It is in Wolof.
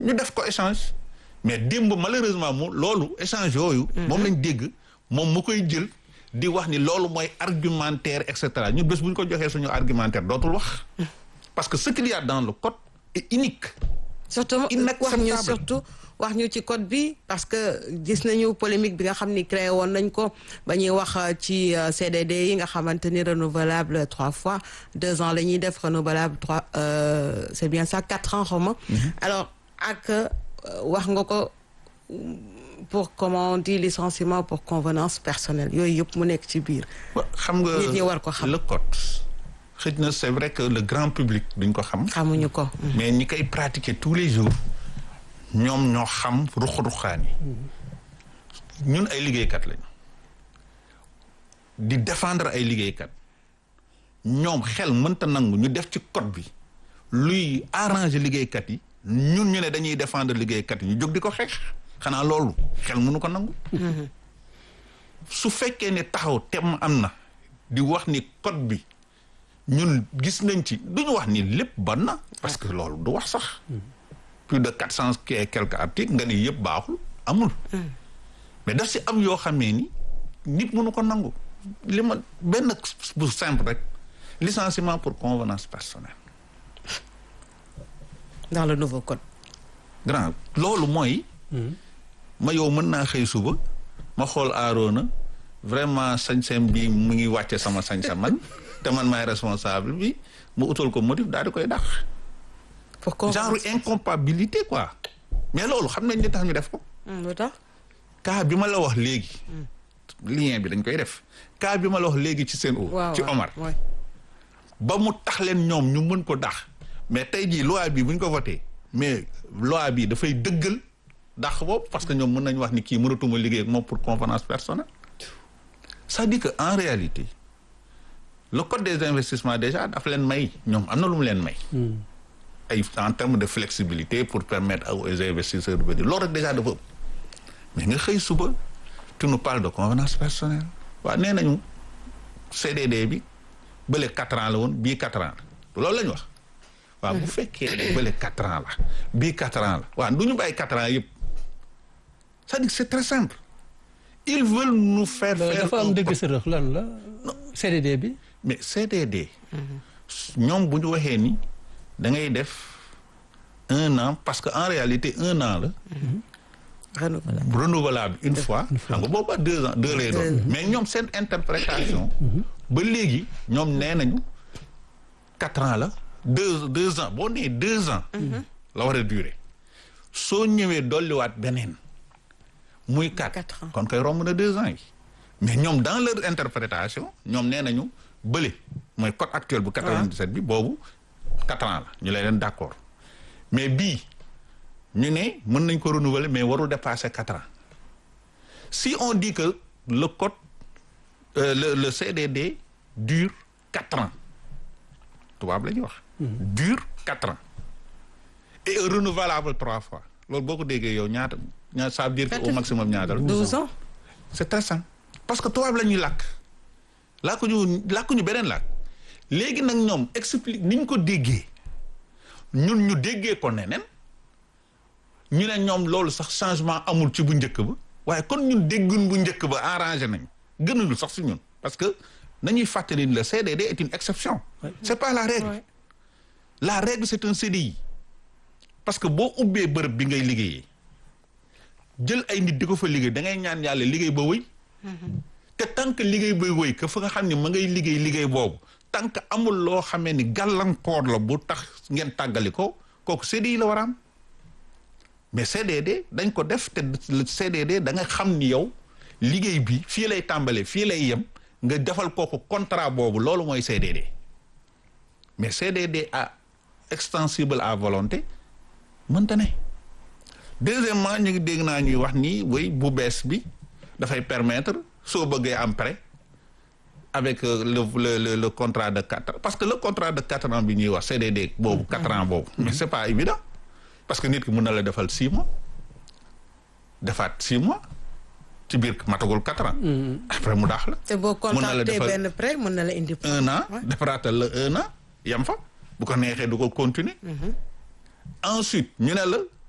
ñu def ko échange mais démb malheureusement mu loolu échange yooyu. moom lañ dégg moom mu koy jël di wax ni loolu mooy argumentaire et cetera ñu bés bu ñu ko joxee suñu argumentaire dootul wax. parce que ce qu'il y a dans le code est unique. surtout wax ñu Inacceptable. surtout wax ñu ci code bi parce que gis nañu polémique bi nga xam ni créé woon nañ ko ba ñuy wax euh, ci euh, CDD yi nga xamante ni renouvelable trois fois deux ans la ñuy def renouvelable trois euh, c'est bien ça quatre ans xaw ma alors ak euh, wax nga ko pour comment on dit licenciement pour convenance personnelle yooyu yëpp mu nekk ci biir wa- xam nga Nit ñi war ko xam. le code xëj na c'est vrai que le grand public duñ ko xam. xamuñu ko mais ñi koy pratiquer tous les jours ñoom ñoo xam ruq-ruqaan yi ñun ay liggéeykat lañu di défendre ay liggéeykat ñoom xel mënta nangu ñu def ci code bi luy arranger liggéeykat yi ñun ñu ne dañuy défendre liggéeykat yi ñu jóg di ko xeex xanaa loolu xel mënu ko nangu su fekkee ne taxaw tem am na di wax ni code bi ñun gis nañ ci du ñu wax ni lépp ban na parce que loolu du wax sax plus de quatre cent et quelques articles nga ni yëpp baaxul amul mais daf si am yoo xamee ni nit mënu ko nangu li ma benn bu simple rek licenciement pour convenance personnelle dans le nouveau code grand loolu mooy ma yow mën naa xëy suba ma xool aaroona vraiment sañ-sañ bi mu ngi wàcce sama sañ-sañ man te man maay responsable bi mu utal ko motif daal di koy dàq pour convenance genre incompatibilité quoi mais loolu xam nañ li tax ñu def ko Hmm, lu tax cas bi ma la wax léegi lien bi dañ koy def cas bi ma la wax léegi ci seen o waaw ci waaw, Omar ouais. ba mu tax leen ñoom ñu mën ko dax mais tey jii loi bi bu ñu ko voté mais loi bi dafay dëggal dax boobu parce que ñoom mën nañu wax ni kii mënatuma liggéey ak moom pour convenance personnelle c'est-à-dire que en réalité le code des investissements déjà daf leen may ñoom am na lu mu leen may ay en termes de flexibilité pour permettre aux investisseurs de venir loolu rek déjà dafa ëpp mais nga xëy suba tu nous parles de convenance personnelle waaw nee nañu CDD bi bële quatre ans la woon bii quatre ans la loolu la ñu wax waaw bu fekkee ne bële quatre ans la bii quatre ans la waaw du ñu bàyyi quatre ans yëpp c'est-à-dire que c'est très simple ils veulent nous faire faire dafa am un dëgg sërëx lan la CDD bi mais CDD ñoom bu ñu waxee ni da ngay def un an parce que en réalité un an la renouvelable renouvelable une fois xam nga booba deux ans deux lay doon mais ñoom seen interprétation ba léegi ñoom nee nañu quatre ans la deux deux ans boo nee deux ans la war a durer soo ñëwee dolliwaat beneen muy quatre Quatre ans. kon koy romb na deux ans yi mais ñoom dans leur interprétation ñoom nee nañu bële mooy code actuel bu 97 bi boobu quatre ans la ñu lay leen d'accord mais bii ñu ne mën nañ ko renouveler mais warul dépasser quatre ans si on dit que le code euh, le le CDD dure quatre ans tubaab la ñuy wax. dure quatre ans et est renouvelable trois fois loolu boo ko déggee yow ñaata ñaata ça veut dire que au maximum ñaata la. douze ans c'est très simple parce que tubaab la ñuy làkk làkkuñu làkkuñu beneen làkk léegi nag ñoom explique ni ñu ko déggee ñun ñu déggee ko neneen ñu ne ñoom loolu sax changement amul ci bu njëkk ba waaye kon ñun déggun bu njëkk ba arrangé nañ gënuñu sax si ñun parce que nañuy fàttali ni le CDD est une exception c'est pas la règle Ouais. la règle c'est un CDI parce que boo ubbee bërëb bi ngay liggéeyee jël ay nit di ko fa liggéey da ngay ñaan yàlla liggéey ba wëy te tant que liggéey bay wëy que fa nga xam ne ma ngay liggéey liggéey boobu tant que amul loo xamee ni gàllankoor la bu tax ngeen tàggali ko kooku CDI la war a am mais CDD dañ ko def te le CDD da nga xam ni yow liggéey bi fii lay tàmbalee fii lay yem nga defal kooku contrat boobu loolu mooy CDD mais CDD à extensible à volonté mënta ne deuxièmement ñu ngi dégg naa ñuy wax ni way bu bees bi dafay permettre soo bëggee am prêt avec euh, le, le le le contrat de quatre parce que le contrat de quatre ans bi ñuy wax CDD boobu quatre ans boobu mais c'est pas évident parce que nit ki mën na la defal six mois defaat six mois ci biir matagul quatre ans après mu daax la te boo Mën na la contacté defal- benn prêt mën na la indi un an Ouais. defaraatal la un an yam fa bu ko neexee du ko continuer ensuite ñu ne la